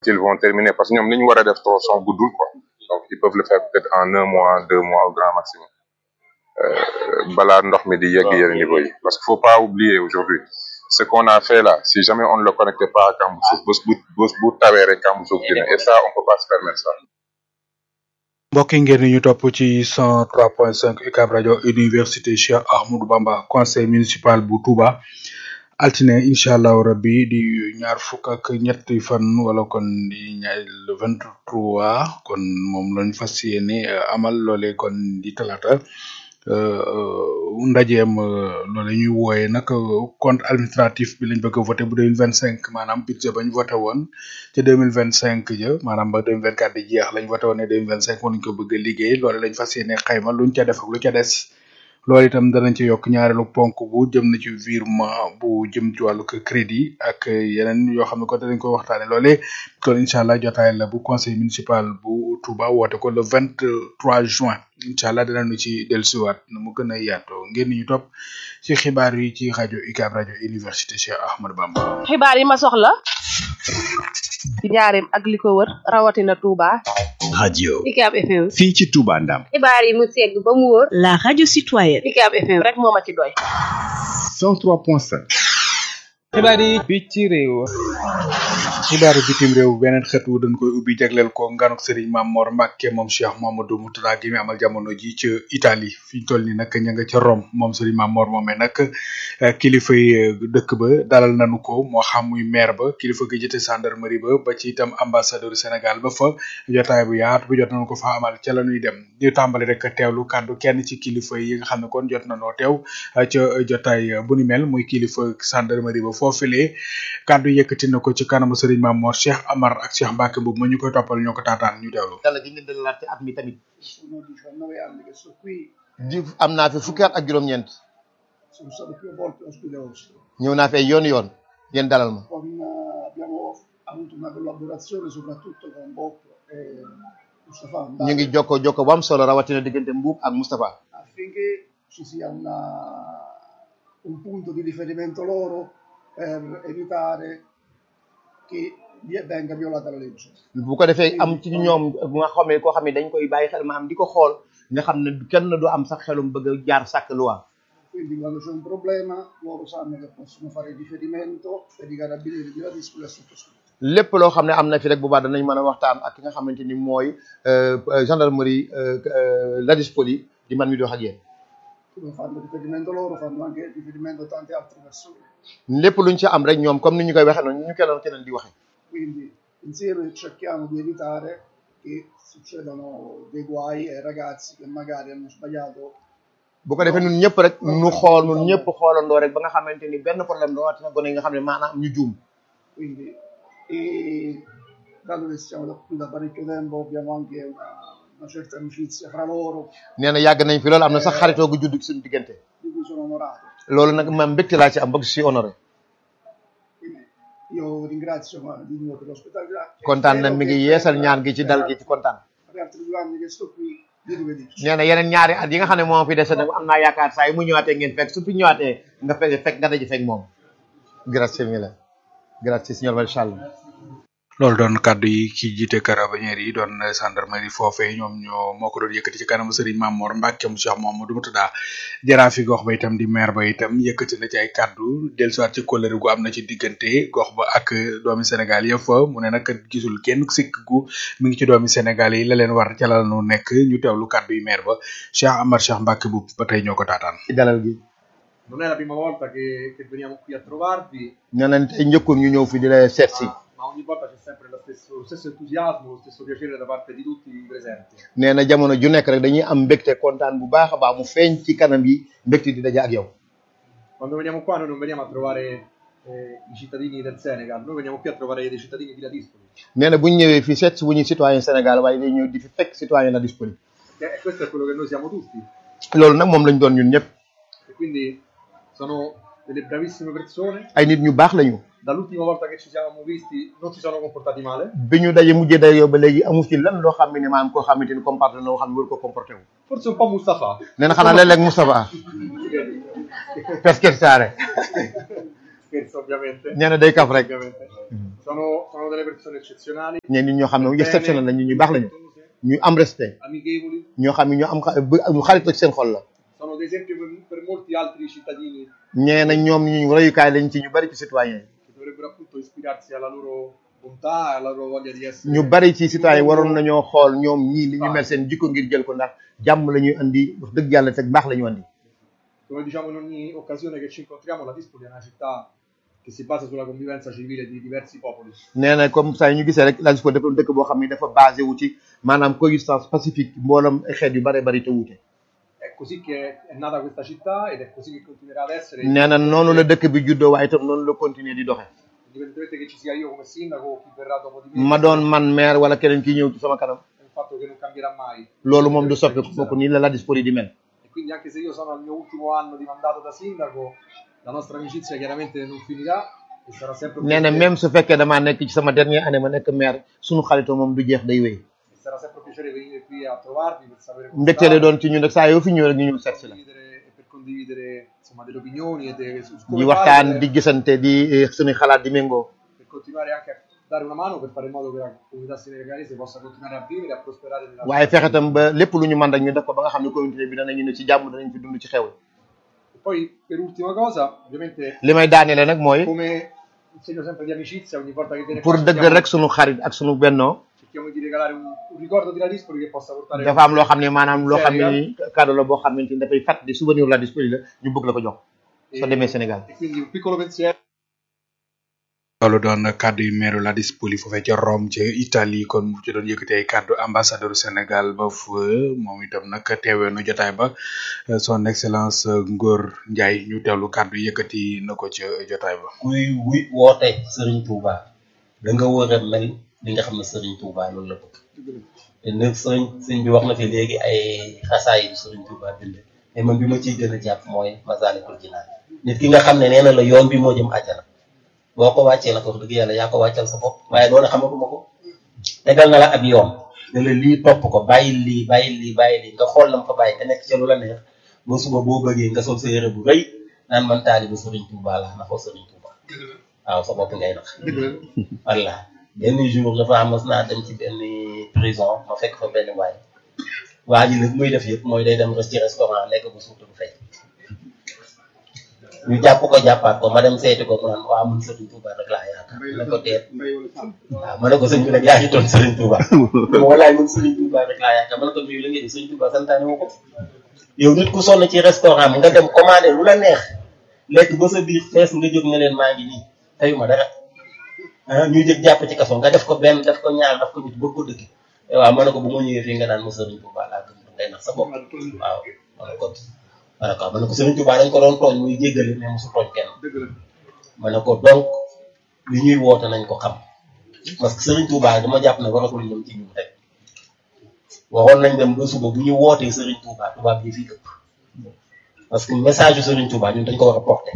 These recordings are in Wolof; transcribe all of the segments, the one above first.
qu'ils vont terminer parce que ñoom li ñu war a def tronçon guddul quoi donc ils peuvent le faire peut-être en un mois deux mois au grand maximum euh, balaa ndox mi di yegg yenn niveau yi parce que faut pas oublier aujourd'hui ce qu'on a fait là si jamais on ne le connectait pas à Cambousouf bés bu bés bu tawee rek Cambousouf dina et ça on peut pas se permettre ça mbokk yi ngeen ñu topp ci 103.5 UCAB rajo université Cheikh Ahmadou Bamba conseil municipal bu Touba altine incha allahu rabbi di ñaar fukk ak ñetti fan wala kon di ñaar le 23 kon moom lañ fas yéene amal loole kon di talata ndajeem loole ñuy wooye nag compte administratif bi lañ bëgg a voté bu 2025 maanaam budget bañ voté woon ca 2025 ja maanaam ba 2024 di jeex lañ voté woon ne 2025 moom lañ ko bëgg a liggéey loole lañ fas yéene xayma luñ ca def ak lu ca des loolu itam danañ ci yokk ñaareelu ponk bu jëm na ci virement bu jëm ci wàllu crédit ak yeneen yoo xam ne ko danañ ko waxtaane loole kon incha allah jotaay la bu conseil municipal bu Touba woote ko le 23 juin incha allah danañu ci dellusiwaat na mu gën a yaatoo ngeen ñu topp ci xibaar yi ci rajo UCAB rajo université Cheikh Ahmadou Bamba. xibaar yi ma soxla ci njaareem ak li ko wër rawatina Touba. radio UCAB FM. fii ci Touba Ndam xibaar yi mu segg ba mu wóor. La radio citoyenne. UCAB FM rek moo ma ci doy. 103.5 xibaar yi bi ci réew xibaaru bitim réew beneen xët wu dañ koy ubbi jagleel ko nganuk sëriñ Mam Mor Mbacke moom Cheikh Mamadou Moutada gi mi amal jamono ji ci Italie fi ñu toll ni nag ña nga ca Rome moom sëriñ Mam Mor moomee nag kilifa yi dëkk ba dalal nañu ko moo xam muy maire ba kilifa gi jëte gendarmerie ba ba ci itam ambassadeur Sénégal ba fa jotaay bu yaatu bu jot nañu ko fa amal ca la ñuy dem di tàmbali rek teewlu kàddu kenn ci kilifa yi nga xam ne kon jot nañoo teew ca jotaay bu ni mel muy kilifa gendarmerie ba foofilee kàddu yëkkati na ko ci kanamu sëriñ Mam Mor Cheikh Amar ak Cheikh Mbacke boobu ma ñu koy toppal ñoo ko taataan ñu teewlu. dala gi ngeen dalalaat ci at mi tamit sono 19 anni che sto qui, di am naa fi fukki at ak juróom-ñeent sono stato più volte ospite vostro. ñëw naa fi ay yoon yoon ngeen dalal ma Con, eh, abbiamo avuto una collaborazione soprattutto con Bob e Mustafa ñu Mbale ngi jokko jokko bu am solo rawatina diggante Mbuub ak Moustapha affinché ci sia una, un punto di riferimento loro per evitare che vi- venga violata la legge. bu ko defee am ci ñoom bu nga xamee koo xam ne dañ koy bàyyi xel maanaam di ko xool nga xam ne kenn du am sax xelum bëgg a jaar sàkk loi Quindi quando c'è un problema loro sanno che possono fare riferimento per i carabinieri di Ladispoli e sottoscritto. lépp loo xam ne am na fi rek bu baax danañ mën a waxtaan ak ki nga xamante ni mooy euh, euh, gendarmerie euh, euh, Ladispoli di man mi di wax ak yéen Come fanno riferimento loro, fanno anche riferimento a tante altre persone. lépp luñ ci am rek ñoom comme ni ñu koy waxee noonu ñu keneen keneen di waxee Quindi insieme cerchiamo di evitare che succedano dei guai ai ragazzi che magari hanno sbagliato. bu ko defee ñun ñëpp rek ñu xool ñun ñëpp xoolandoo rek ba nga xamante ni benn problème doo watina gone yi nga xam ne maanaam ñu juum Quindi, e dato che siamo da qui da parecchio tempo, abbiamo anche una, una certa amicizia fra loro, nee na yàgg nañ fi loolu am na sax xaritoo gu judd ci suñu diggante di cui sono onorato. loolu nag man mbégte laa ci am bëgg si honoré Quindi io ringrazio ma, di nuovo per l'ospitalità. e kontaan na spero mi ngi che yeesal per- ñaan gi ci dal gi ci kontaan Per altri due anni che sto qui, di rivederci. nee na yeneen ñaari at yi nga xam ne moom fi dese nag am naa yaakaar saa yi mu ñëwaatee ngeen fekk su fi ñëwaatee nga fekk fekk nga daje fekk moom grazie mille grazie signor Valchallo loolu doon kàddu yi ki jiite carabinieri yi doon gendarmerie foofee ñoom ñoo moo ko doon yëkkati ci kanamu Serigne Mamor Mbacke mu Cheikh Mamadou Moutada jaraafi gox ba itam di maire ba itam yëkkati na ci ay kàddu dellusiwaat ci kóllëre gu am na ci diggante gox ba ak doomi Sénégal yëpp fa mu ne nag gisul kenn sikk gu mi ngi ci doomi Sénégal yi la leen war ca la nu nekk ñu teewlu kàddu yi maire ba Cheikh Amar Cheikh Mbacke bu ba tey ñoo ko taataan. ci dalal gi Non è la prima volta che, che veniamo qui a trovarvi, nee na tey njëkkoon ñu ñëw fi di la seet si ma ogni volta c'è sempre lo stesso, lo stesso entusiasmo, lo stesso piacere da parte di tutti i presenti. nee na jamono ju nekk rek dañuy am mbégte kontaan bu baax a baax mu feeñ ci kanam yi mbégte di daje ak yow Quando veniamo qua noi non veniamo a trovare eh, i cittadini del Senegal, noi veniamo qui a trovare dei cittadini di Ladispoli. nee na bu ñu ñëwee fii seet si wu ñu citoyen Sénégal waaye day ñëw di fi fekk citoyen la disponible E questo è quello che noi siamo tutti. loolu nag moom lañ doon ñun ñëpp E quindi sono delle bravissime persone. ay nit ñu baax lañu Dall'ultima volta che ci siamo visti non si sono comportati male. bi ñu daje mujjee daje yow ba léegi amu ci lan loo xam ne maanaam koo xamante ni comporté na loo xam ne war ko comporté wu Forse un po' Mustafa. nee na xanaa léeg-léeg Moustapha per scherzare Scherzo ovviamente. nee na day kaf rek Ovviamente. Sono, sono delle persone eccezionali, ñeen nit ñoo xam ne bene, exceptionnel lañu ñu baax lañu rispettose, ñu am respect amichevoli, ñoo xam ne ñu am xa- bu- ñu xarit ak seen xol la sono ad esempio per, per molti altri cittadini ñee na ñoom ñu royukaay lañ ci ñu bari ci citoyen yi che dovrebbero appunto ispirarsi alla loro bontà, alla loro voglia di essere. ñu bari ci citoyen waroon nañoo xool ñoom ñii li ñu mel seen jikko ngir jël ko ndax jàmm la ñuy andi wax dëgg yàlla te baax la ñu andi Come diciamo in ogni occasione che ci incontriamo, la Dispoli è una città che si basa sulla convivenza civile di diversi popoli. nee na comme ça ñu gisee rek la ko def dëkk boo xam ne dafa basé wu ci maanaam coexistence pacifique mboolam ay xeet yu bare bari te wuute È così che è nata questa città ed è così che continuerà ad essere. nee na noonu la dëkk bi juddoo waaye itam noonu la continuer di doxe Indipendentemente che ci sia io come sindaco o chi verrà dopo di me, ma doon man maire wala keneen ki ñëw ci sama kanam è un fatto che non cambierà mai. loolu moom du soppi kooku nii la la dispori di mel E quindi anche se io sono al mio ultimo anno di mandato da sindaco, la nostra amicizia chiaramente non finirà e sarà sempre un nee na piacere, même su fekkee damaa nekk ci sama dernière année ma nekk maire suñu xaritoo moom du jeex day wéy e sarà sempre un piacere venire qui a trovarvi per sapere come mbégte la state, doon ci ñun rek saa yoo fi ñëw rek ñu ñëw seet si la condividere e per condividere insomma delle opinioni e de, su di come waxtaan fare di per, gisante di eh, suñuy xalaat di méngoo per continuare anche a dare una mano per fare in modo che la comunità senegalese possa continuare a vivere e a prosperare nella waaye fexe tam ba lépp lu ñu mën rek ñu def ko ba nga xam ne communauté bi danañu ne ci jàmm danañ fi dund ci xew E poi per ultima cosa, ovviamente li may daaneele nag mooy come un segno sempre di amicizia, ogni volta che viene pour qua dëgg cerchiamo, rek suñu xarit ak suñu bennoo cerchiamo di regalare un, un ricordo di Ladispoli che possa portare dafa am loo xam ne maanaam loo xam ne Sénégal. ni cadeau la boo xamante ni dafay fàtt di souvenir la disponible la ñu bëgg la ko jox soo e, demee Sénégal e quindi un piccolo pensiero loolu doon kàddu yu meeru la dispoli foofee ca Rome ca Italie kon mu ci doon yëkkati ay kàddu ambassadeur Sénégal ba fa moom itam nag teewee nu jotaay ba euh, son excellence euh, Ngor Ndiaye ñu teewlu kàddu yëkkati na ko ca jotaay ba. kuy wi woote Serigne Touba da nga war a mel li nga xam ne Serigne Touba loolu la bëgg te nag sëñ sëñ bi wax na fi léegi ay xasaay yu Serigne Touba bind mais man bi ma ciy gën a jàpp mooy Masalikul Jinaan nit ki nga xam ne nee na la yoon bi moo jëm àjjana boo ko wàccee nag wax dëgg yàlla yaa ko wàccal sa bopp waaye loolu xamatuma ko tegal na la ab yoon ne la lii topp ko bàyyil lii bàyyil lii bàyyil lii nga xool lam fa bàyyi te nekk ca lu la neex ba suba boo bëggee nga sol sa yére bu rëy naan man taalibu Serigne Touba la na ko Serigne Touba waaw sa bopp ngay nax walla benn jour dafa am mas naa dem ci benn prison ma fekk fa benn waay waa ji nag muy def yëpp mooy day dem ci restaurant lekk bu suutu du fay ñu jàpp ko jàppaat ko ma dem seeti ko mu naan waa mun Serigne Touba rek laa yaakaar ma ne ko teet waaw ma ne ko sëñ bi nag yaa ngi toon Serigne Touba walaay mun Serigne Touba rek laa yaakaar ma ne ko mii la ngeen di Serigne Touba santaane wu ko yow nit ku sonn ci restaurant nga dem commandé lu la neex lekk ba sa biir fees nga jóg ne leen maa ngi nii teyuma dara ah ñu jëg jàpp ci kaso nga def ko benn def ko ñaar def ko nit bëgg ko dëkk waaw ma ne ko bu ma ñëwee fii nga naan ma Serigne Touba laa gëm ngay nax sa bopp waaw ma ne ko ma ne ko ma ne ko Serigne Touba dañ ko doon tooñ muy jéggale mais mosu tooñ kenn ma ne ko donc li ñuy woote nañ ko xam parce que Serigne Touba dama jàpp ne waratul ñëw ci ñun rek waxoon nañ dem ba suba bu ñu wootee Serigne Touba tubaab yi fii ëpp parce que message yu Serigne Touba ñun dañ ko war a porter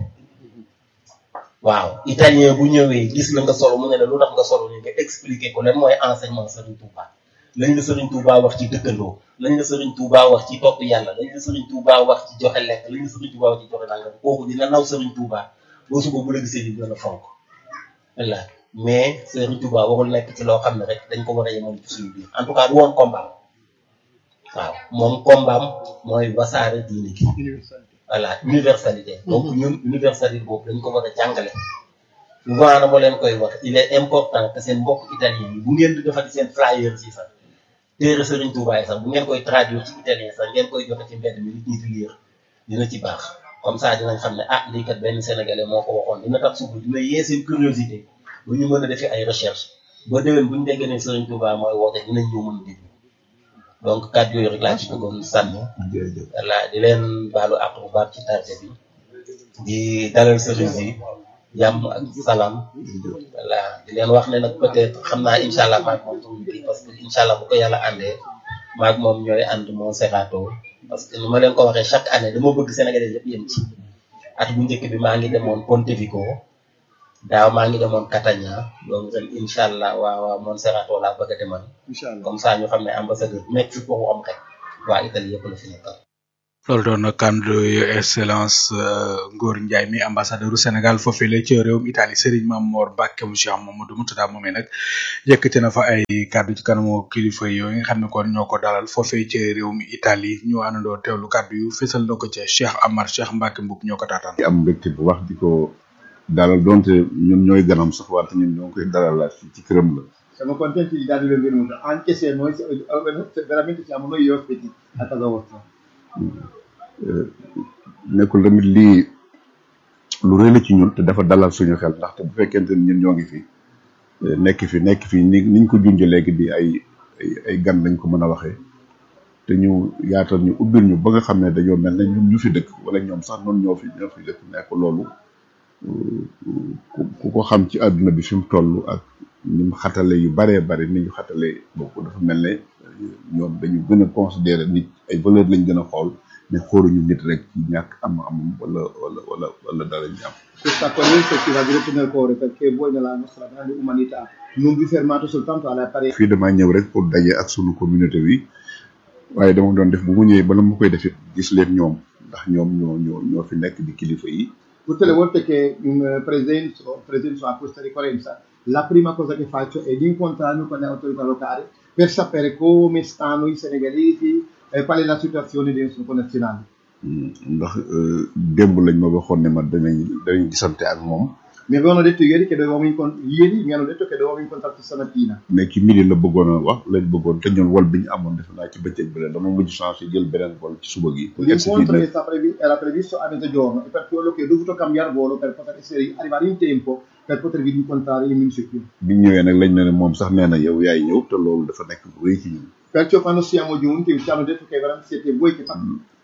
waaw italien bu ñëwee gis la nga solo mu ne la lu tax nga solo ni nga expliquer ko lan mooy enseignement Serigne Touba lañ la Serigne Touba wax ci dëkkandoo lañ la Serigne Touba wax ci topp yàlla lañ la Serigne Touba wax ci joxe lekk lañ la Serigne Touba wax ci joxe nangam kooku dina naw Serigne Touba boo suba bu la gisee di dina la fonk voilà mais Serigne Touba waxul nekk ci loo xam ne rek dañ ko war a yemal ci suñu biir en tout cas du woon combat waaw moom combat mooy wasaare diine gi voilà universalité donc ñun universalité boobu dañ ko war a jàngale souvent dama leen koy wax il est important que seen mbokk italien yi bu ngeen di defati seen flyers yi sax téere Serigne Touba yi sax bu ngeen koy traduire ci italien sax ngeen koy joxe ci mbedd mi nit ñi di lire dina ci baax comme ça dinañ xam ne ah lii kat benn sénégalais moo ko waxoon dina tax suba dina yee seen curiosité bu ñu mën a defee ay recherche ba déwén bu ñu déggee ne Serigne Touba mooy woote dinañ ñëw mën a déglu donc kàddu yooyu rek laa ci bëggoon sànni voilà di leen baalu àq bu baax ci tarde bi di dalal sëriñ si jàmm ak salaam voilà di leen wax ne nag peut-être xam naa incha allah maag moom tuuti kii parce que incha allah bu ko yàlla àndee maag moom ñooy ànd moo serato parce que ni ma leen ko waxee chaque année dama bëgg Sénégalais yëpp yem ci at bu njëkk bi maa ngi demoon Pontevico daaw maa ngi demoon Catania donc ren incha allah waa waa Monserrato laa bëgg a demal comme ça ñu xam ne ambassadeur nekk fi foofu am rek waa Italie yëpp la fi nekkal loolu doon na kàddu yu excellence Ngor Ndiaye mi ambassadeur u Sénégal foofee la ci réewum Italie Serigne Mamor Mbacke mu Cheikh Mamadou Moutada moomee nag yëkkati na fa ay kàddu ci kanamu kilifa yooyu nga xam ne kon ñoo ko dalal foofee ci réewum Italie ñu àndandoo teewlu kàddu yu fésal na ko ca Cheikh Amar Cheikh Mbacke Mboup ñoo ko taataan. di am mbégte bu wax di ko dalal donte ñun ñooy ganam sax wante ñun ñoo koy dalal la ci këram la. Siamo contenti di darvi il benvenuto, anche se noi siamo- veramente siamo noi gli ospiti a casa vostra. nekkul tamit lii lu rëy la ci ñun te dafa dalal suñu xel ndaxte bu fekkente ni ñun ñoo ngi fi eh, nekk fi nekk fi ni niñ ko junjee léegi di ay ay ay gan lañ ko mën a waxee te ñu yaatal ñu ubbil ñu ba nga xam ne dañoo mel ne ñun ñu fi dëkk wala ñoom sax noonu ñoo fi ñoo fi dëkk nekk loolu ku ku ko xam ci àdduna bi fi mu toll ak ni mu xatale yu baree bari ni ñu xatale boobu dafa mel ne ñoom dañu gën a considérer nit ay valeur lañ gën a xool mais xooluñu nit rek ci ñàkk am amam wala wala wala wala dara ñu am Questa accoglienza ci va diretto nel cuore perché voi nella nostra grande umanità non vi fermate soltanto alle apparenze. fii damaa ñëw rek pour daje ak sunu communauté bi waaye dama doon def bu mu ñëwee bala ma koy def it gis leen ñoom ndax ñoom ñoo ñoo ñoo fi nekk di kilifa yi Tutte le volte che mm, presenzo, presenzo a questa ricorrenza, la prima cosa che faccio è di incontrarmi con le autorità locali per sapere come stanno i senegalesi e qual è la situazione dei nostri connazionali. Mm, ndax euh, démb lañ ma waxoon ne ma danañ danañ gisante ak moom Mi avevano detto ieri che dovevamo incont- ieri mi hanno detto che dovevamo incontrarci stamattina. mais ci midi la bëggoon a wax lañ bëggoon te ñun wol bi ñu amoon defe naa ci bëccëg bi la dama mujj changé jël beneen wol ci suba gi pour egsi fii L'incontro nag che sta previ- era previsto a mezzogiorno e per quello che ho dovuto cambiare volo per poter essere- arrivare in tempo per potervi incontrare in municipio. bi ñu ñëwee nag lañ ne ne moom sax nee na yow yaay ñëw te loolu dafa nekk bu rëy ci ñun Perciò quando siamo giunti ci hanno detto che veramente siete voi che fate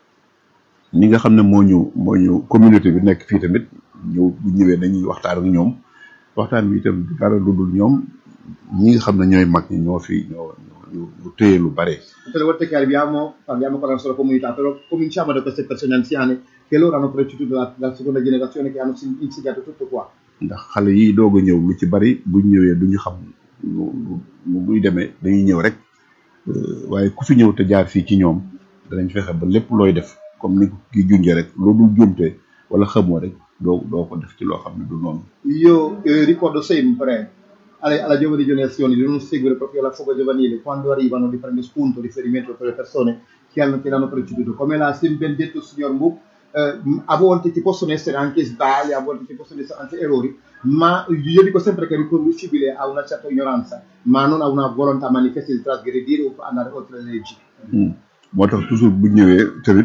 ñi nga xam ne moo ñu moo ñu communauté bi nekk fii tamit ñëw bu ñëwee dañuy waxtaan ak ñoom waxtaan bi itam du dara lu dul ñoom ñi nga xam ne ñooy mag ñi ñoo fi ñoo ñoo ñu téye lu bare Tutte le volte che arriviamo parliamo con la nostra comunità, però cominciamo da queste persone anziane che loro hanno preceduto la, la seconda generazione che hanno sin- insegnato tutto qua. ndax xale yi doog a ñëw lu ci bari buñ ñëwee duñu xam nu nu nu muy demee dañuy ñëw rek euh, waaye ku fi ñëw te jaar fii ci ñoom danañ fexe ba lépp looy def comme ni ko ki junjee rek loo dul juumte wala xamoo rek doo doo ko def ci loo xam ne du noonu Io eh, ricordo sempre alle- alla giovane generazione di non seguire proprio la fuga giovanile, quando arrivano di prendere spunto, riferimento per le persone che, hanno, che l'hanno preceduto. Come l'ha sempre ben detto il signor Mook, eh, a volte ci possono essere anche sbagli, a volte ci possono essere anche errori, ma io dico sempre che è riconducibile a una certa ignoranza, ma non a una volontà manifesta di trasgredire o andare oltre le leggi. Hmm. moo tax toujours bu ñëwee tamit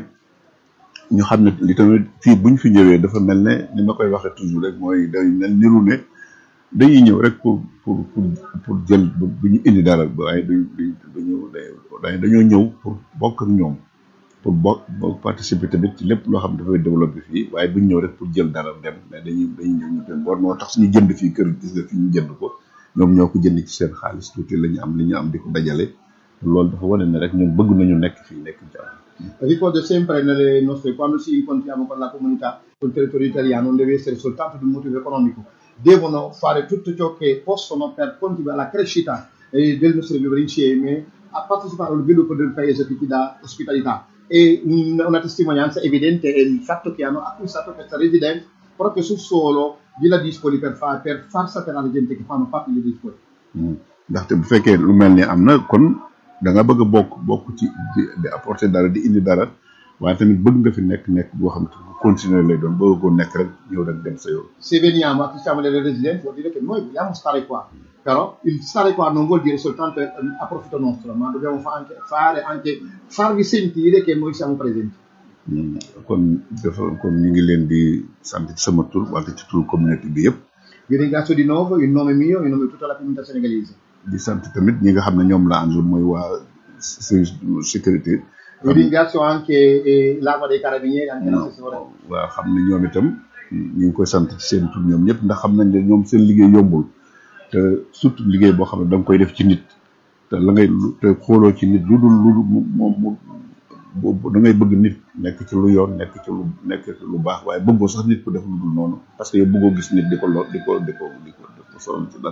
ñu xam ne li tamit fii buñ fi ñëwee dafa mel ne ni ma koy waxee toujours rek mooy day mel niru ne dañuy ñëw rek pour pour pour pour jël bu bu ñu indi dara waaye du du duñu day dañoo ñëw pour bokk ak ñoom pour bokk bokk participer tamit ci lépp loo xam ne dafay développer fii waaye duñ ñëw rek pour jël dara dem mais dañuy dañuy ñëw ñu dem war moo tax suñu jënd fii kër gis nga fi ñu jënd ko ñoom ñoo ko jënd ci seen xaalis tuuti la ñu am li ñu am di ko dajale loolu dafa wane ne rek ñun bëgg nañu nekk fii nekk jàmm Ricordo sempre nelle nostre, quando ci incontriamo con la comunità, sul territorio italiano, non deve essere soltanto di un motivo economico, devono fare tutto ciò che possono per contribuire alla crescita eh, del nostro vivere insieme, a partecipare allo sviluppo del paese che ti dà ospitalità. E un- una testimonianza evidente è il fatto che hanno acquistato questa residenza proprio sul suolo di La Dispoli per, fa- per far sapere alla gente che fanno parte di Dispoli. Hmm. ndaxte bu fekkee lu mel ni am na kon da nga bëgg a bokk bokk ci di di apporter dara di indi dara waaye tamit bëgg nga fi nekk nekk boo xam ne bu continuer lay doon bëgg ko nekk rek ñëw rek dem sa yoon se veniamo, acquistiamo delle residenze, vuol dire che noi vogliamo stare qua. Però il stare qua non vuol dire soltanto eh, a profitto nostro, ma dobbiamo fa- anche fare anche farvi sentire che noi siamo presenti. Hmm. kon dafa kon ñu ngi leen di sant ci sama tur wante ci tur communauté bi yëpp Vi ringrazio di nuovo in nome mio e in nome di tutta la comunità senegalese. di sant tamit ñi nga xam ne ñoom la àndul mooy waa service de sécurité Vi ringrazio anche eh, l'Arma dei Carabinieri, anche l'assessore. waa xam ne ñoom itam ñu ngi koy sant ci seen tur ñoom ñëpp ndax xam nañ ne ñoom seen liggéey yombul te surtout liggéey boo xam ne da nga koy def ci nit te la ngay te xooloo ci nit lu dul lu dul mu mu mu bu- da ngay bëgg nit nekk ci lu yoon nekk ci lu nekk ci lu baax waaye bëggoo sax nit ku def lu dul noonu parce que yow bëggoo gis nit di ko lor di ko di ko di ko di ko sonal ci dara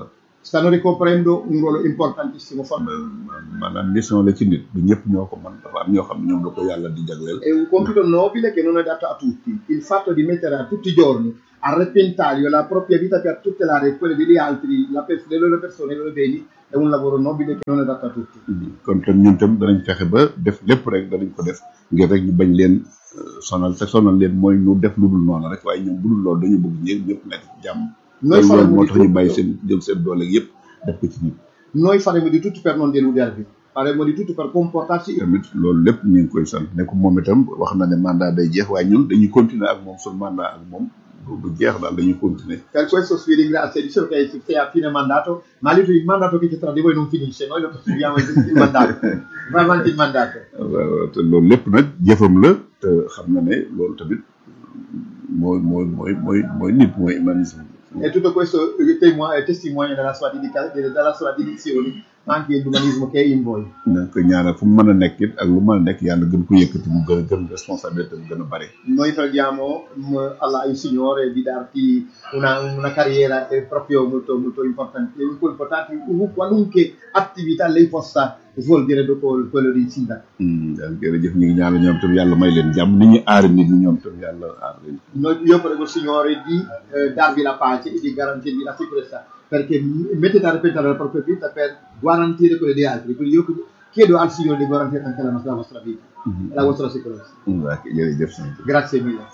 stanno ricoprendo un ruolo importantissimo. maanaam mission la ci nit du ñëpp ñoo ko mën dafa am ñoo xam ne ñoom la ko yàlla di jagleel. È un compito nobile che non è dato a tutti. Il fatto di mettere a tutti i giorni a repentaglio la propria vita per tutelare quelle degli altri, la pers- le loro persone, i loro beni, è un lavoro nobile che non è dato a tutti. kon tam ñun tam danañ fexe ba def lépp rek danañ ko def ngir rek ñu bañ leen euh, sonal te sonal leen mooy ñu def lu dul noonu rek waaye ñoom bu dul loolu dañu bëgg ñëpp ñëpp nekk ci jàmm. Noi loolu faremo moo di tax ñu tutto- bàyyi seen jël seen doole yëpp def ko ci nit. Noi faremo di tutto per non deludervi, faremo di tutto per comportarci tamit loolu lépp ñu ngi koy sant ne ko moom itam wax na ne mandat day jeex waaye ñun dañuy continuer ak moom suñu mandat ak moom du du jeex daal dañuy continuer. Per questo vi ringrazio, dicevo che sei a fine mandato, ma lì il mandato che c'è tra di voi non finisce, noi lo proseguiamo il il mandato, va avanti il mandato. waaw te loolu lépp nag jëfam la te xam na ne loolu tamit mooy mooy mooy mooy mooy nit mooy humanisme. E tutto questo eh, temo- è testimonia della sua, dedica- della sua dedizione, ma anche l'umanismo che è in voi. na ko ñaanal fu mu mën a nekk it ak lu mën a nekk yàlla gën ko yëkkati mu gën a gën responsabilité mu gën a bare. Noi preghiamo mm, Allah, il Signore di darti una, una carriera eh, proprio molto, molto importante, molto importante in qualunque attività lei possa svolgere dopo il- quello di sindaco. daal jërëjëf ñu ngi ñaanal ñoom tam yàlla may leen jàmm ni ñu aar nit ñi ñoom tam yàlla aar leen. Noi- io prego il Signore di eh, darvi la pace e di garantirvi la sicurezza perché m- mettete a repentaglio la propria vita per garantire quelle di altri. Quindi io chiedo al Signore di garantire anche la, nostra, la vostra vita e la vostra sicurezza. waaw jërëjëf sant. Grazie mille.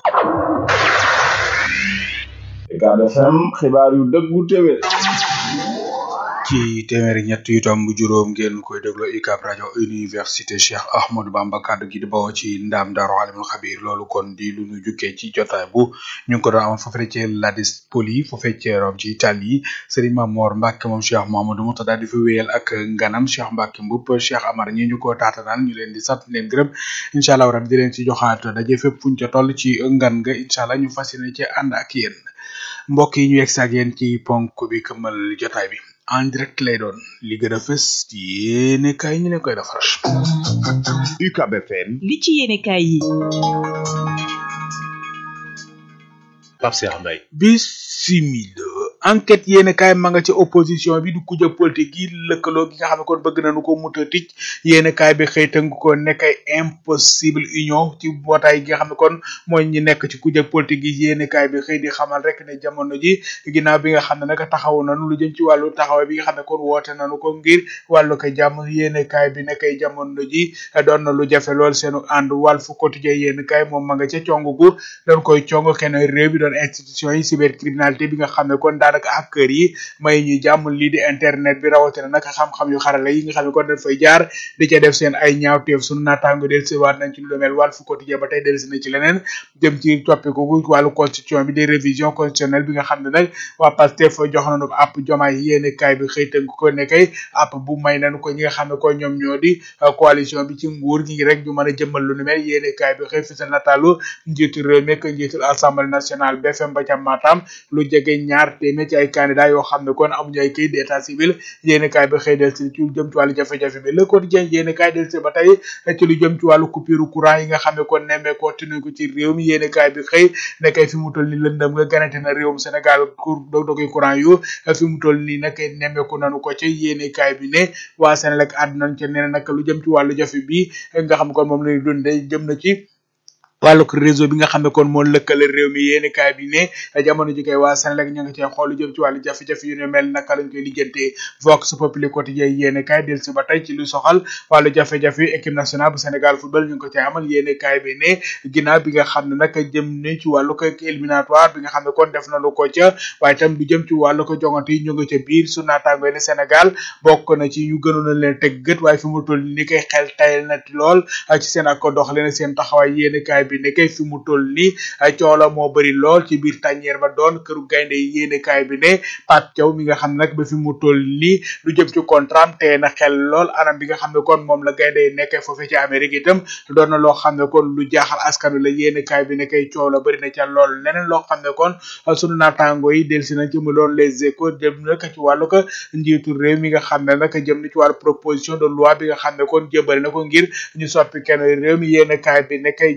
Ucab FM xibaar yu dëggu téwé ci téeméeri ñett yu tomb juróom ngeen koy déglu UCAB rajo université Cheikh Ahmadou Bamba kaddu gi di bawoo ci ndam Daaru Alimul Xabir loolu kon di lu ñu jukkee ci jotaay bu ñu ngi ko doon amal foofee ci Ladis Poli foofee ci Rome ci Italie Serigne Mamor Mbacke moom Cheikh Mamadou Moutada di fi wéyal ak nganam Cheikh Mbacke Mboup Cheikh Amar ñi ñu ko taatanaan ñu leen di sant leen gërëm incha allah rabbi di leen ci joxaat daje fépp fuñ ca toll ci ngan nga incha allah ñu fas yéene ci ànd ak yéen mbokk yi ñu yegg ak yéen ci ponk bi këmmal jotaay bi en direct lay doon li gën a fës ci yéene kaay ñu leen koy defaral. UCAB FM li ci yéenekaay yi Pape Cheikh Mbaye bisimila enquête yéene kaay ma nga ci opposition bi du kujje politique gi lëkkaloo gi nga xam ne kon bëgg nañu ko muta tic yéene kaay bi xëy tënk ko nekk ay impossible union ci mbootaay gi nga xam ne kon mooy ñi nekk ci kujje politique gi yéene kaay bi xëy di xamal rek ne jamono ji ginnaaw bi nga xam ne nag taxaw nañu lu jëm ci wàllu taxawaay bi nga xam ne kon woote nañu ko ngir wàllu ko jàmm yéene kaay bi nekkay jamono ji doon na lu jafe lool seenu ànd wàll fu quotidien yéene kaay moom ma nga ca cong gu doon koy cong kenn réew bi doon institution yi cybercriminalité bi nga xam ne kon daanaka hacker yi may ñuy jàmm lii di internet bi rawatina nag xam-xam yu xarala yi nga xam ne kon dañ fay jaar di ca def seen ay ñaawteef sunu naataango del si waat nañ ci lu demel wàll fu quotidien ba tey delsi na ci leneen jëm ci toppiku gu wàllu constitution bi di révision constitutionnelle bi nga xam ne nag waa Pastef jox nañu ko app jomaay yéene kaay bi xëy tënk ko ne kay app bu may nañu ko ñi nga xam ne ko ñoom ñoo di coalition bi ci nguur gi rek ñu mën a jëmmal lu ni mel yéene kaay bi xëy fisal nataalu njiitu réew mi ak njiitul assemblée nationale BFM ba ca Matam lu jege ñaar téeméer ci ay candidat yoo xam ne kon amuñu ay kayit d'état civil yéene kaay bi xëy del si ci lu jëm ci wàllu jafe-jafe bi le quotidien yéene kaay del si ba tey ci lu jëm ci wàllu coupure courant yi nga xam ne kon nemmee ko tinu ko ci réew mi yéene kaay bi xëy ne kay fi mu toll ni lëndëm nga ganante na réewum Sénégal cour dog dogi courant yu fi mu toll nii nag nemmeeku nanu ko ci yéene kaay bi ne waa Sénégal àdduna ci nee na nag lu jëm ci wàllu jafe bi nga xam ne kon moom lañu dundee jëm na ci wàllug réseau bi nga xam ne kon moo lëkkale réew mi yéeni kaay bi ne jamono ji kay waa Sénégal ñu ngi cee xool lu jëm ci wàllu jafe-jafe yu ne mel naka lañ koy lijjantee Vox Populi quotidien yéeni kaay del si ba tey ci lu soxal wàllu jafe-jafe équipe nationale bu Sénégal football ñu ngi ko cee amal yéeni kaay bi ne ginnaaw bi nga xam ne nag jëm ne ci wàllu ko éliminatoire bi nga xam ne kon def nañu ko ca waaye itam lu jëm ci wàllu ko jongante yi ñu ngi ca biir su naataango ne Sénégal bokk na ci ñu gënoon a leen teg gët waaye fi mu toll ni koy xel tayal na lool ci seen ak ko dox leen seen taxawaay yéeni kaay bi ne kay fi mu toll nii coola moo bëri lool ci biir tàññeer ba doon këru gaynde yi yéene kaay bi ne Pape Thiaw mi nga xam ne nag ba fi mu toll nii lu jëm ci contrat tee na xel lool anam bi nga xam ne kon moom la gaynde yi nekkee foofee ci Amérique itam doon na loo xam ne kon lu jaaxal askan wi la yéene kaay bi ne kay coow la bëri na ca lool leneen loo xam ne kon sunu naataango yi delsi nañ ci mu doon les échos jëm nag ci wàllu ko njiitu réew mi nga xam ne nag jëm na ci wàllu proposition de loi bi nga xam ne kon jëbali na ko ngir ñu soppi kenn réew mi yéene kaay bi ne kay jomaay fi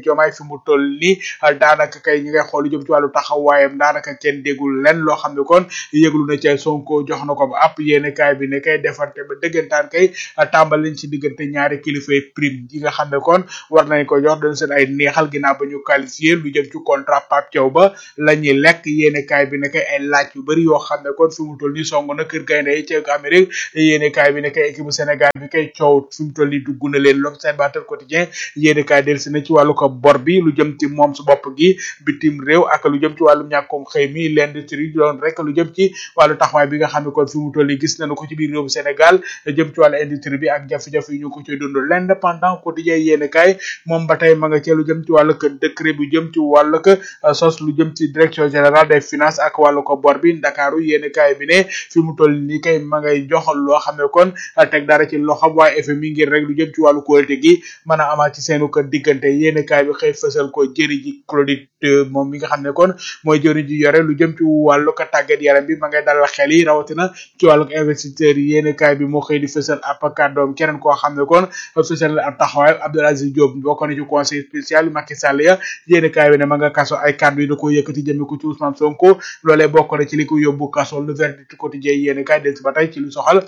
fi mu toll nii daanaka kay ñi ngay xool lu jëm ci wàllu taxawaayam daanaka kenn déggul len loo xam ne kon yëglu na ca Sonko jox na ko ba app yéene kaay bi ne kay defante ba dëggantaan kay tàmbali nañ ci diggante ñaari kilifay prime yi nga xam ne kon war nañ ko jox dañ seen ay neexal ginnaaw ba ñu qualifié lu jëm ci contrat Pape Thiaw ba la ñuy lekk yéene kaay bi ne kay ay laaj yu bëri yoo xam ne kon fi mu toll nii song na kër gaynde yi ca Amérique yéene kaay bi ne kay équipe bu Sénégal bi kay coow fi mu toll nii dugg na leen l'observateur quotidien yéene kaay delsi na ci wàllu ko bor bi lu jëm ci moom su bopp gi bitim réew ak lu jëm ci wàllum ñàkkum xëy mi l'industrie doon rek lu jëm ci wàllu taxawaay bi nga xam ne kon fi mu toll nii gis nañu ko ci biir réew Sénégal jëm ci wàllu industrie bi ak jafe-jafe yi ñu ko ci dund l'indépendant quotidien yéene kaay moom ba tey ma nga ci lu jëm ci wàllu ko décret bu jëm ci wàllu ko sos lu jëm ci direction générale des finances ak wàllu ko bor bi Ndakaaru yéene kaay bi ne fi mu toll nii kay ma ngay joxal loo xam ne kon teg dara ci loxam waaye FMI ngir rek lu jëm ci wàllu qualité gi mën a amaat ci seenu ko diggante yéene kaay bi xëy fësal ko jëri ji Claudine moom mi nga xam ne kon mooy jëri ji yore lu jëm ci wàllu ko tàggat yaram bi ma ngay dalal xel yi rawatina ci wàllu investisseurs yi yéene kaay bi moo xëy di fësal ab kàddoom keneen koo xam ne kon fësal ab taxawaay Abdoul Aziz Diop bokk na ci conseil spécial Macky Sall ya yéene kaay bi ne ma nga kaso ay kàddu yi da ko yëkkati jëme ko ci Ousmane Sonko loolee bokk na ci li ko yóbbu kaso le verdict quotidien yéene kaay del si ba tey ci lu soxal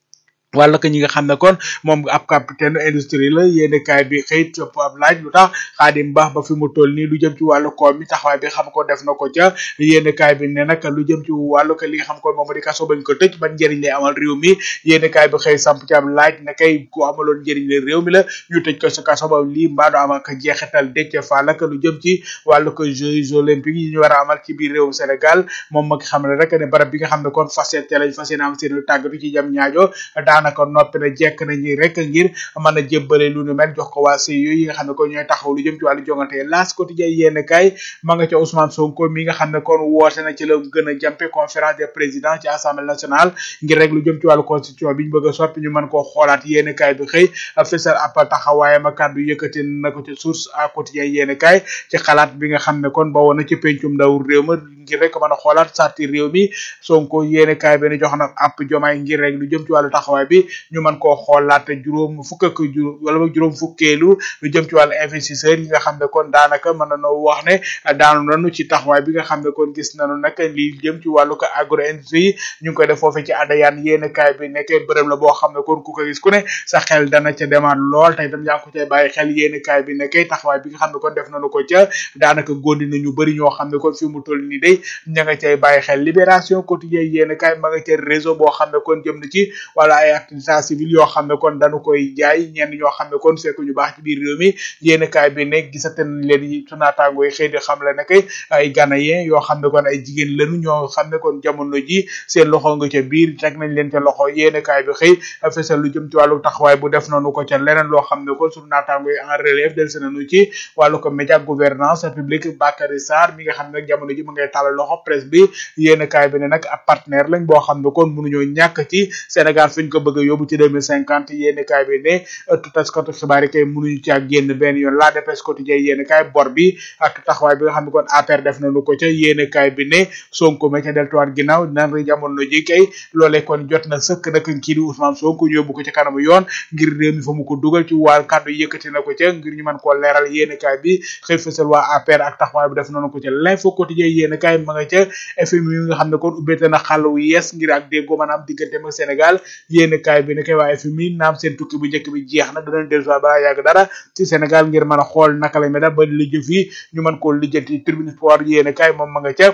wala que ñi nga xam ne kon moom ab capitaine industrie la yéene kaay bi xëy topp ab laaj lu tax xaadim baax ba fi mu toll nii lu jëm ci wàllu koom mi taxawaay bi xam ko def na ko ca yéene kaay bi ne nag lu jëm ci wàllu que li nga xam kon moom di kaso bañ ko tëj ban njëriñ lay amal réew mi yéene kaay bi xëy samp ci ab laaj ne kay ku amaloon njëriñ la réew mi la ñu tëj ko sa kaso ba lii mbaadu am ak jeexital dëcc fa la lu jëm ci wàllu que jeux olympiques yi ñu war a amal ci biir réewum Sénégal moom mag xam ne rek ne barab bi nga xam ne kon fas yéene lañ fas yéene am seen tàggatu ci jam ñaajo daanaka noppi na jekk nañu rek ngir mën a jébbale lu nu mel jox ko waa CIO yi nga xam ne kon ñooy taxaw lu jëm ci wàllu jongante laas quotidien yéen kaay ma nga ca Ousmane Sonko mi nga xam ne kon woote na ci la gën a jàmpe conférence des présidents ci assemblée nationale ngir rek lu jëm ci wàllu constitution bi ñu bëgg a soppi ñu mën koo xoolaat yéen kaay bi xëy fësal ab taxawaayam ak kàddu yëkkati na ko ci source à quotidien yéen kaay ci xalaat bi nga xam ne kon ba woon na ci pencum ndaw réew ma ngir rek mën a xoolaat sarti réew mi Sonko yéene kaay bi ne jox na app jomaay ngir rek lu jëm ci wàllu taxawaay bi ñu mën koo xoolaat juróom fukk ak juróom wala boog juróom fukkeelu lu jëm ci wàllu investisseur yi nga xam ne kon daanaka mën na noo wax ne daanu nañu ci taxawaay bi nga xam ne kon gis nañu nag li jëm ci wàllu ko agro industrie ñu ngi koy def foofee ci adayaan yéene kaay bi nekkee bërëm la boo xam ne kon ku ko gis ku ne sa xel dana ca demaat lool tey tam yaa ngi ko cay bàyyi xel yéene kaay bi nekkee taxawaay bi nga xam ne kon def nañu ko ca daanaka góndi nañu bëri ñoo xam ne kon fi mu toll nii day ña nga cay bàyyi xel libération quotidien yéene kaay ma nga ca réseau boo xam ne kon jëm na ci wala ay activité civile yoo xam ne kon dañu koy jaay ñenn ñoo xam ne kon fekk ñu baax ci biir réew mi yéene kaay bi ne gisate nañ leen yi su naataango yi xëy di xam le ne kay ay ganayen yoo xam ne kon ay jigéen lañu ñoo xam ne kon jamono ji seen loxo nga ca biir teg nañ leen ca loxo yéene kaay bi xëy fesal lu jëm ci wàllu taxawaay bu def nañu ko ca leneen loo xam ne kon suñu naataango yi en relève del se nañu ci wàllu ko média gouvernance publique Bakary Sarr mi nga xam ne nag jamono ji mu ngay tàllal loxo presse bi yéene kaay bi ne nag ab partenaire lañ boo xam ne kon mënuñoo ñàkk ci Sénégal fi ñu ko bëgg a yóbbu ci 2050 yéene kaay bi ne ëttu taskatu xibaar yi kay mënuñu ci ak génn benn yoon la dépêche quotidien yéene kaay bor bi ak taxawaay bi nga xam ne kon APR def nañu ko ca yéene kaay bi ne Sonko ma ca deltuwaat ginnaaw nan ri jamono ji kay loolee kon jot na sëkk nag kii di Ousmane Sonko ñu yóbbu ko ci kanamu yoon ngir réew mi fa mu ko dugal ci wàll kàddu yëkkati na ko ca ngir ñu mën koo leeral yéene kaay bi xëy fësal waa APR ak taxawaay bi def nañu ko ca l'info quotidien yéene kaay ma nga ca FMI yi nga xam ne kon ubbeete na xàll wu yees ngir ak déggoo maanaam diggante ak Sénégal yéene kaay bi ne kay waa FMI naam seen tukki bu njëkk bi jeex na danañ dellu soit balaa yàgg dara ci Sénégal ngir mën a xool naka la mel ba lijjë fii ñu mën koo lijjanti tribune sport yéene kaay moom ma nga ca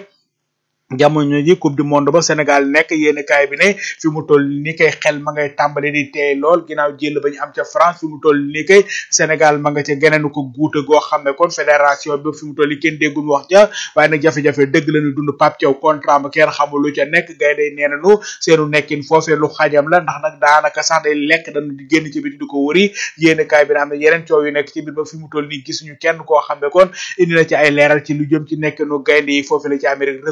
jamono ji coupe du monde ba Sénégal nekk yéeni kaay bi ne fi mu toll ni kay xel ma ngay tàmbali di teey lool ginnaaw jël ba ñu am ca France fi mu toll ni kay Sénégal ma nga ca geneenu ko guuta goo xam ne kon fédération bi fi mu toll ni kenn déggul wax ja waaye nag jafe-jafe dëgg lañu dund Pape Thiaw contrat ma kenn xamul lu ca nekk gay day nee nañu seenu nekkin foofee lu xajam la ndax nag daanaka sax day lekk dañu di génn ci biti di ko wëri yéeni kaay bi ne am na yeneen coow yu nekk ci biir ba fi mu toll ni gisuñu kenn koo xam ne kon indi na ci ay leeral ci lu jëm ci nekkinu gaynde yi foofee la ci Amérique record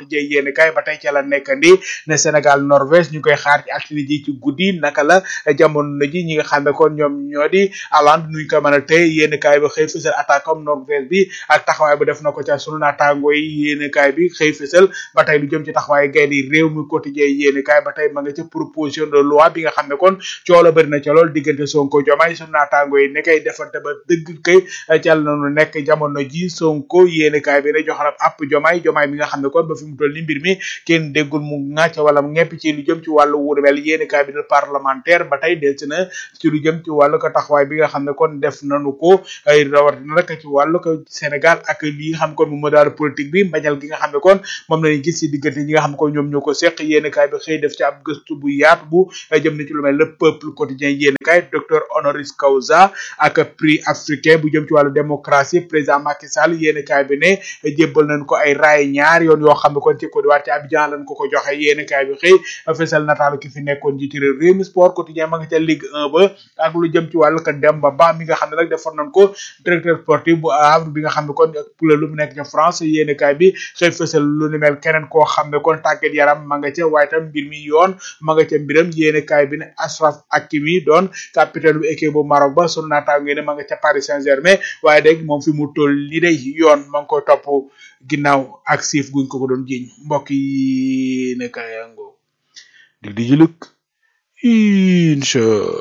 quotidien yéen kay ba tey ca la nekkandi ne Sénégal Norvège ñu koy xaar ci altine ji ci guddi naka la jamono ji ñi nga xam ne kon ñoom ñoo di Hollande nuñ ko mën a tey yéen kay ba xëy fësal attaque am Norvège bi ak taxawaay bu def na ko ca sunu naataango yi yéen kay bi xëy fësal ba tey lu jëm ci taxawaay gay di réew mi quotidien yéen kay ba tey ma nga ca proposition de loi bi nga xam ne kon coola bëri na ca lool diggante Sonko Diomaye sunu naataango yi ne kay defante ba dëgg kay cal nañu nekk jamono ji Sonko yéen kay bi ne jox na app Diomaye Diomaye mi nga xam ne kon ba fi mu toll ni mbir mi kenn déggul mu ŋàcc wala mu ñepp ci lu jëm ci wàllu wuuru mel yéen kay bi de parlementaire ba tey del si na ci lu jëm ci wàllu ko taxawaay bi nga xam ne kon def nañu ko ay rawatina rek ci wàllu ko Sénégal ak li nga xam ne kon moom moo daal politique bi mbañal gi nga xam ne kon moom lañu gis ci diggante ñi nga xam ne kon ñoom ñoo ko seq yéen kay bi xëy def ci ab gëstu bu yaatu bu jëm na ci lu mel le peuple quotidien yéen kay docteur honoris causa ak prix africain bu jëm ci wàllu démocratie président Macky Sall yéen kay bi ne jébbal nañ ko ay raay ñaar yoon yoo xam ne kon ci Côte d'Ivoire ci Abidjan lañ ko ko joxe yéen kay bi xëy fesal nataalu ki fi nekkoon jiiti réew réew mi sport quotidien ma nga ca Ligue 1 ba ak lu jëm ci wàllu ko Demba Ba mi nga xam ne nag defoon nañ ko directeur sportif bu Havre bi nga xam ne kon pula lu mu nekk ca France yéen kay bi xëy fesal lu ni mel keneen koo xam ne kon tàggat yaram ma nga ca waaye tam mbir mi yoon ma nga ca mbiram yéen kay bi ne Ashraf Hakimi doon capitaine bu équipe bu Maroc ba sunu naataango ne ma nga ca Paris Saint-Germain waaye dégg moom fi mu toll ni day yoon ma ngi koy topp ginnaaw ak siif guñ ko ko doon jiñ mbokk yi ne kayango dig di jiluk incha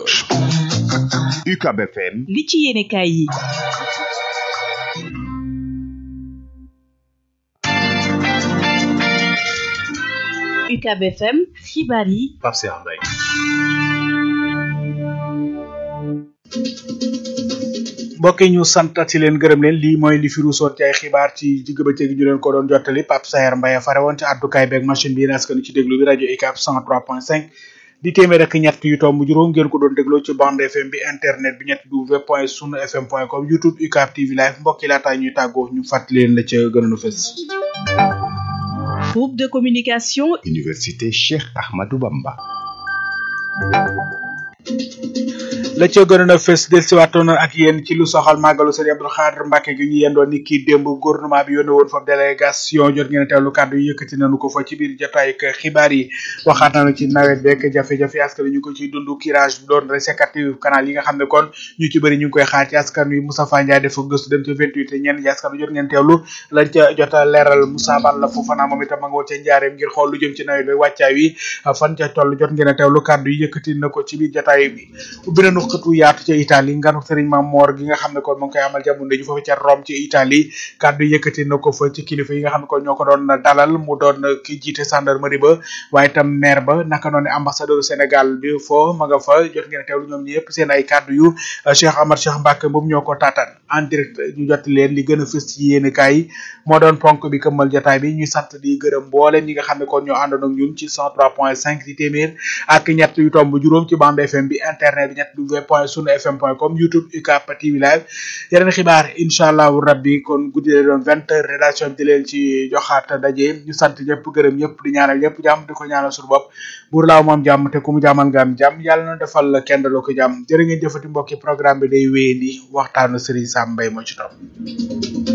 UCAB FM li ci yéene kaay yi UCAB FM xibaar yi Pape Cheikh Mbaye mbokk yi ñu santati leen gërëm leen lii mooy li fi ruusoon ci ay xibaar ci digg bëccëg gi ñu leen ko doon jottali Pape Sayer Mbaye fare woon ci àddukaay beeg machine bi askan ci déglu bi rajo UCAB 103.5 di téeméer ak ñett yu tomb juróom ngeen ko doon dégloo ci bande FM bi internet bi ñetti w point sunu fm point com youtube UCAB TV live mbokk yi laataa ñuy tàggoo ñu fàttali leen la ca gënoon a fës. groupe de communication Université Cheikh Ahmadou Bamba la ca gënoon a fës del siwaatoon ak yéen ci lu soxal màggalu sëriñ Abdou Khadre Mbacke gi ñu yendoon ni kii démb gouvernement bi yónnee woon fa délégation jot ngeen a teewlu kàddu yi yëkkati nañu ko fa ci biir jotaay ak xibaar yi waxaat nañu ci nawet beeg jafe-jafe askan wi ñu ko ciy dund curage bi doon resécatif canal yi nga xam ne kon ñu ci bëri ñu ngi koy xaar ci askan wi Moustapha Ndiaye dafa gëstu dem ci 28 te ñenn ñi askan wi jot ngeen teewlu lañ ca jot a leeral Moussa Bal la foofa naa moom itam ma nga woon ca njaareem ngir xool lu jëm ci nawet bi wàccaay wi fan ca toll jot ngeen a teewlu kàddu yi yëkkati na ko ci biir jotaay bi ubbi nañu xëtu yaatu ca Italie nganu Serigne Mame Mor gi nga xam ne kon mu ngi koy amal jamono ji foofu ca Rome ci Italie kàddu yëkkati na ko fa ci kilifa yi nga xam ne kon ñoo ko doon dalal mu doon ki jiite gendarmerie ba waaye tam maire ba naka noonu ambassadeur Sénégal bi foo ma nga fa jot ngeen a teewlu ñoom ñëpp seen ay kàddu yu Cheikh Amar Cheikh Mbacke moom ñoo ko taataan en direct ñu jot leen li gën a fës ci yéen kaay yi moo doon ponk bi këmmal jotaay bi ñuy sant di gërëm mboolem ñi nga xam ne kon ñoo àndoon ak ñun ci 103.5 di téeméer ak ñett yu tomb juróom ci bande FM bi internet bi ñett w point sunu fm point com youtube UCAB TV live yeneen xibaar incha allahu rabbi kon guddi la doon vingt heures rédaction bi di leen ci joxaat daje ñu sant ñëpp gërëm ñëpp di ñaanal ñëpp jàmm di ko ñaanal suñu bopp buur laaw moom jàmm te ku mu jàmmal nga am jàmm yàlla na defal kenn daloo ko jàmm jërë ngeen jëfati mbokki programme bi day wéyandi waxtaanu Serigne Sam Mbaye moo ci topp